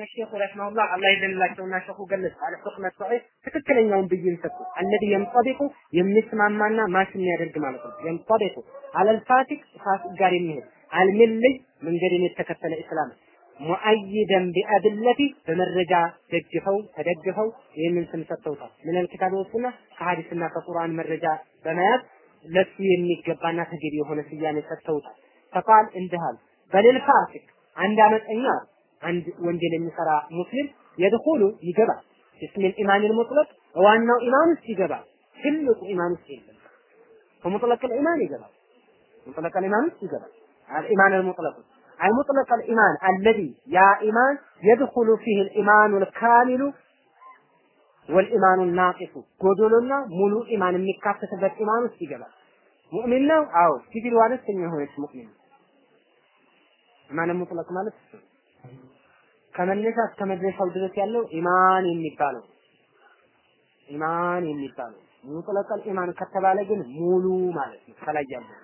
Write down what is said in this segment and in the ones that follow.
ሼኹ ረሂመሁላህ አላህ ይዘንላቸውና ሼኹ ገለጹ አለ ሁክመ ሰሒህ ትክክለኛውን ብይን ሰጡ። አለዚ የንጠቢቁ የሚስማማና ማሽ የሚያደርግ ማለት ነው። የንጠቢቁ አለል ፋሲቅ ፋሲቅ ጋር የሚሄድ አልሚልይ መንገድን የተከተለ እስላም ሙአይደን ቢአድለቲ በመረጃ ደግፈው ተደግፈው ይህንን ስም ሰጥተውታል። ምን አልኪታብ ወሱና ከሐዲስና ከቁርአን መረጃ በመያዝ ለሱ የሚገባና ተገቢ የሆነ ስያሜ ሰጥተውታል። ፈቃል እንዲህ በሌል ፋሲቅ አንድ አመፀኛ አንድ ወንጀል የሚሰራ ሙስሊም የድኹሉ ይገባል እስሚል ኢማኒል ሙጥለቅ ዋናው ኢማን ውስጥ ይገባል። ትልቁ ኢማን ውስጥ የለም። በሙጥለቅ ኢማን ይገባል። ሙጥለቅ ኢማን ውስጥ ይገባል። الإيمان المطلق أي مطلق الإيمان الذي يا إيمان يدخل فيه الإيمان الكامل والإيمان الناقص ጎዶሎና ሙሉ ኢማን የሚካተትበት ኢማን ውስጥ ይገባል። ሙእሚን ነው? አዎ። ሲቪል ዋነስተኛ የሆነች ሙእሚን ኢማን ሙጥለቅ ማለት እሱ ከመነሻ እስከ መድረሻው ድረስ ያለው ኢማን የሚባለው ኢማን የሚባለው ሙጥለቀል ኢማን ከተባለ ግን ሙሉ ማለት ነው። ከላይ ያለው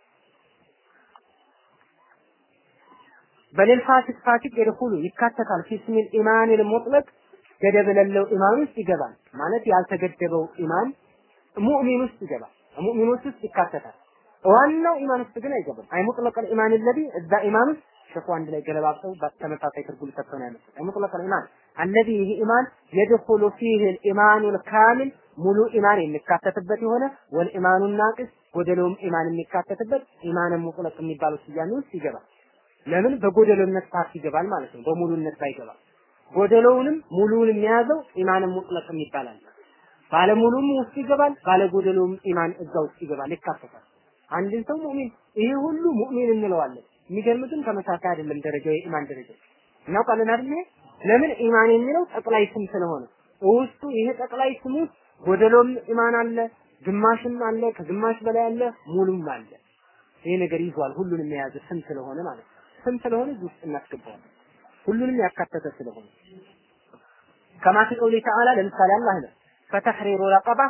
በሌል ፋሲቅ ፋሲቅ የድኹሉ ይካተታል ፊስሚል ኢማን ሙጥለቅ ገደብ የሌለው ኢማን ውስጥ ይገባል ማለት ያልተገደበው ኢማን ሙእሚን ውስጥ ይገባል። ሙእሚኖች ውስጥ ይካተታል። ዋናው ኢማን ውስጥ ግን አይገባም። አይ ሙጥለቀል ኢማን ለዚ እዛ ኢማን ውስጥ ሸኹ አንድ ላይ ገለባብጠው ተመሳሳይ ትርጉም ሰጥተው ነው ያመጡት። አይ ሙጥለቀል ኢማን አለዚ ይህ ኢማን የድኹሉ ፊህ الإيمان الكامل ሙሉ ኢማን የሚካተትበት የሆነ ወልኢማኑ ናቅስ ጎደሎም ኢማን የሚካተትበት ኢማን ሙጥለቅ የሚባለው ስያሜ ውስጥ ይገባል። ለምን በጎደሎነት ፓርት ይገባል ማለት ነው። በሙሉነት ባይገባ ጎደሎውንም ሙሉውንም የያዘው ኢማን ሙጥለቅ ይባላል። ባለሙሉም ውስጥ ይገባል፣ ባለጎደሎውም ኢማን እዛ ውስጥ ይገባል፣ ይካተታል። አንድን ሰው ሙእሚን ይሄ ሁሉ ሙእሚን እንለዋለን። የሚገርም ግን ተመሳሳይ አይደለም ደረጃው የኢማን ደረጃ እናውቃለን አይደል? ለምን ኢማን የሚለው ጠቅላይ ስም ስለሆነ ውስጡ ይሄ ጠቅላይ ስም ውስጥ ጎደሎም ኢማን አለ፣ ግማሽም አለ፣ ከግማሽ በላይ አለ፣ ሙሉም አለ። ይሄ ነገር ይዟል ሁሉንም የያዘ ስም ስለሆነ ማለት ነው። ስም ስለሆነ እዚህ ውስጥ እናስገባዋለን። ሁሉንም ያካተተ ስለሆነ ከማ ፊ ቀውሊ ተዓላ ለምሳሌ አላህ ነው ፈተሕሪሩ ረቀባ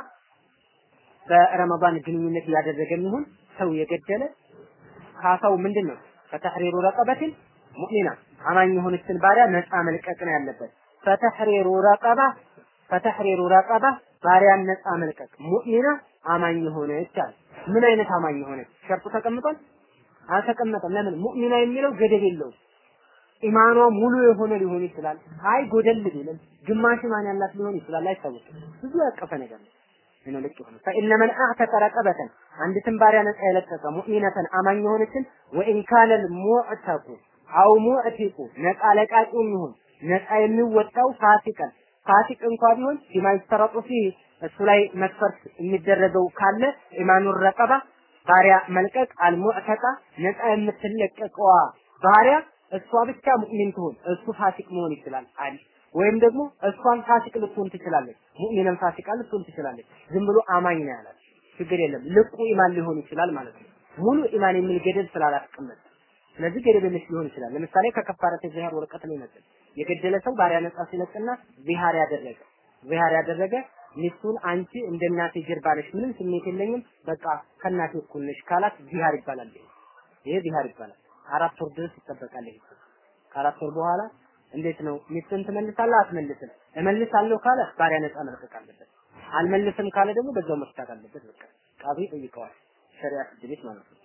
በረመዳን ግንኙነት እያደረገ የሚሆን ሰው የገደለ ካሳው ምንድን ነው? ፈተሕሪሩ ረቀበትን ሙእሚና አማኝ የሆነችን ባሪያ ነፃ መልቀቅ ነው ያለበት። ፈተሕሪሩ ረቀባ ፈተሕሪሩ ረቀባ ባሪያን ነፃ መልቀቅ ሙእሚና አማኝ የሆነች አለ። ምን አይነት አማኝ የሆነች ሸርጡ ተቀምጧል? አልተቀመጠም። ለምን ሙእሚና የሚለው ገደብ የለውም። ኢማኗ ሙሉ የሆነ ሊሆን ይችላል። አይ ጎደል ቢልም ግማሽ ኢማን ያላት ሊሆን ይችላል። አይታወቅም። ብዙ ያቀፈ ነገር ነው። ምን ልክ ይሆነ ፈኢነ መን አዕተቀ ረቀበተን አንዲትን ባሪያ ነፃ የለቀቀ ሙእሚነተን አማኝ የሆነችን ወኢን ካነ ሙዕተቁ አው ሙዕቲቁ ነፃ ለቃቂውም ይሁን ነፃ የሚወጣው ፋሲቀን ፋሲቅ እንኳ ቢሆን ፊማ ይስተረጡ ፊህ እሱ ላይ መስፈርት የሚደረገው ካለ ኢማኑር ረቀባ ባሪያ መልቀቅ አልሙዕተቃ ነፃ የምትለቀቀዋ ባሪያ እሷ ብቻ ሙእሚን ትሁን እሱ ፋሲቅ መሆን ይችላል አለ ወይም ደግሞ እሷን ፋሲቅ ልትሆን ትችላለች ሙእሚንን ፋሲቃ ልትሆን ትችላለች ዝም ብሎ አማኝ ነው ያላት ችግር የለም ልቁ ኢማን ሊሆን ይችላል ማለት ነው ሙሉ ኢማን የሚል ገደብ ስላላስቀመጠ ስለዚህ ገደብ የለሽ ሊሆን ይችላል ለምሳሌ ከከፋረት ዚሃር ወረቀት ነው ይመስል የገደለ ሰው ባሪያ ነፃ ሲለቅና ዚሃር ያደረገ ዚሃር ያደረገ ሚስቱን አንቺ እንደ እናቴ ጀርባ ነሽ፣ ምንም ስሜት የለኝም፣ በቃ ከእናቴ እኩል ነሽ ካላት ዚሃር ይባላል። ይሄ ዚሃር ይባላል። አራት ወር ድረስ ይጠበቃል። ይሄ ከአራት ወር በኋላ እንዴት ነው ሚስትን ትመልሳለህ? አትመልስም? እመልሳለሁ ካለ ባሪያ ነፃ መልቀቅ አለበት። አልመልስም ካለ ደግሞ በዛው መፍታት አለበት። በቃ ቃቢ ጠይቀዋል። ሸሪዓ ፍርድ ቤት ማለት ነው።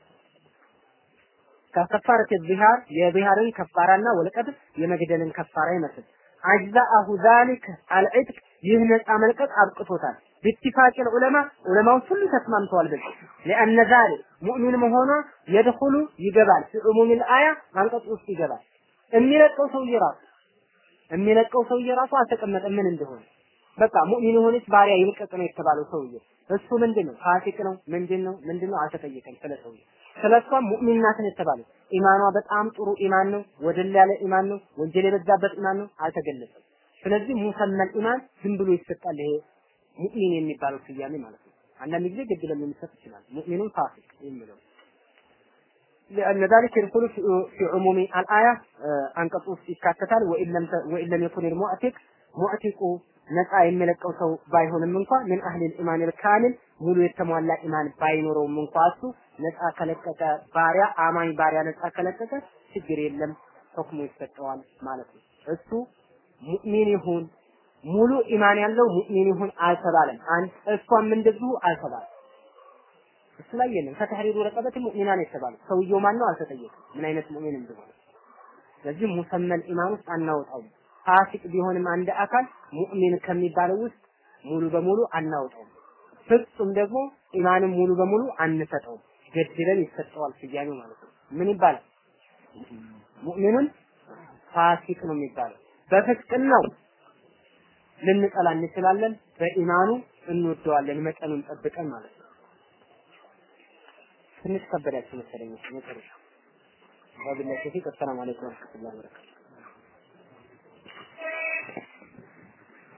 ከከፋረት ዚሃር የዚሃርን ከፋራና ወለቀት የመግደልን ከፋራ ይመስል አጅዛአሁ ዛሊክ አልዕትቅ ይህ ነፃ መልቀቅ አብቅቶታል። ቢትፋቅ ዑለማ ዑለማዎች ሁሉ ተስማምተዋል በዚህ ለአነ ዛሊክ ሙእሚን መሆኗ የድኹሉ ይገባል ፊ ዑሙሚል አያ አንቀጽ ውስጥ ይገባል። የሚለቀው ሰውዬ ራሱ የሚለቀው ሰውዬ ራሱ አልተቀመጠም ምን እንደሆነ በቃ ሙእሚን የሆነች ባሪያ ይልቀቅ ነው የተባለው ሰውዬ እሱ ምንድን ነው ፋሲቅ ነው ምንድን ነው ምንድን ነው አልተጠየቀም ስለ ሰውዬ ስለ እሷ ሙእሚን ናት ነው የተባለው ኢማኗ በጣም ጥሩ ኢማን ነው ወደል ያለ ኢማን ነው ወንጀል የበዛበት ኢማን ነው አልተገለጸም ስለዚህ ሙሰመል ኢማን ዝም ብሎ ይሰጣል ይሄ ሙእሚን የሚባለው ስያሜ ማለት ነው አንዳንድ ጊዜ ግድ ለሚሰጥ ይችላል ሙእሚኑን ፋሲቅ የሚለው لأن ذلك يدخل في, في عموم الآية أنقص ይካተታል وإن لم وإن لم يكن المعتق معتق ነፃ የሚለቀው ሰው ባይሆንም እንኳ ምን አህሊል ኢማን ካሚል ሙሉ የተሟላ ኢማን ባይኖረውም እንኳ እሱ ነፃ ከለቀቀ ባሪያ አማኝ ባሪያ ነፃ ከለቀቀ ችግር የለም ሁክሙ ይሰጠዋል ማለት ነው። እሱ ሙእሚን ይሁን ሙሉ ኢማን ያለው ሙእሚን ይሁን አልተባለም። አንድ እሷም እንደዚሁ አልተባለም። እሱ ላይ የለም። ከተህሪሩ ረቀበት ሙእሚናን የተባሉ ሰውየው ማን ነው አልተጠየቀም፣ ምን አይነት ሙእሚን እንደሆነ። ስለዚህ ሙሰመል ኢማን ውስጥ አናወጣውም። ፋሲቅ ቢሆንም አንድ አካል ሙእሚን ከሚባለው ውስጥ ሙሉ በሙሉ አናወጣውም። ፍጹም ደግሞ ኢማንም ሙሉ በሙሉ አንሰጠውም። ገድለን ይሰጠዋል ስያሜው ማለት ነው። ምን ይባላል? ሙእሚኑን ፋሲቅ ነው የሚባለው። በፍቅናው ልንጠላ እንችላለን፣ በኢማኑ እንወደዋለን መጠኑን ጠብቀን ማለት ነው። ትንሽ ከበዳችሁ መሰለኝ መጨረሻ። ወቢላሂ ተውፊቅ። አሰላሙ አለይኩም ወረህመቱላሂ ወበረካቱህ